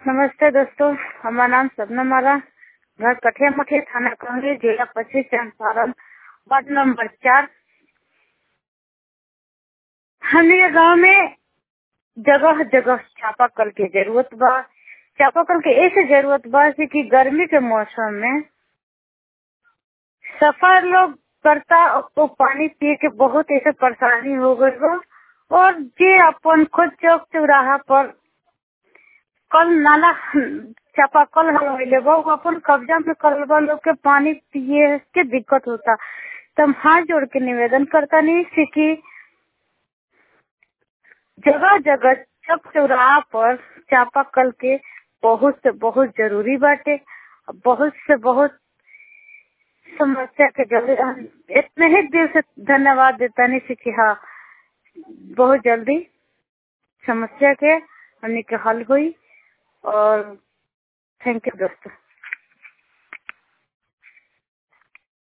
नमस्ते दोस्तों हमारा नाम सपना माला घर कठिया मठिया थाना कंगली जिला पश्चिम चंपारण वार्ड नंबर चार हमारे गांव में जगह जगह चापाकल की जरूरत बा चापाकल के ऐसे जरूरत बा से कि गर्मी के मौसम में सफर लोग करता तो पानी पिए के बहुत ऐसे परेशानी हो गई बा और जे अपन खुद चौक चौराहा पर कल नाला चापाकल हलवैले बा वो अपन कब्जा में करल बा लोग के पानी पिए के दिक्कत होता तो हम हाथ जोड़ के निवेदन करता नहीं से कि जगह जगह चौक चौराहा पर चापाकल के बहुत से बहुत जरूरी बाटे बहुत से बहुत समस्या के जल्दी हम इतने ही दिल से धन्यवाद देता नहीं से कि हाँ बहुत जल्दी समस्या के हमने के हल हुई और थैंक यू दोस्तों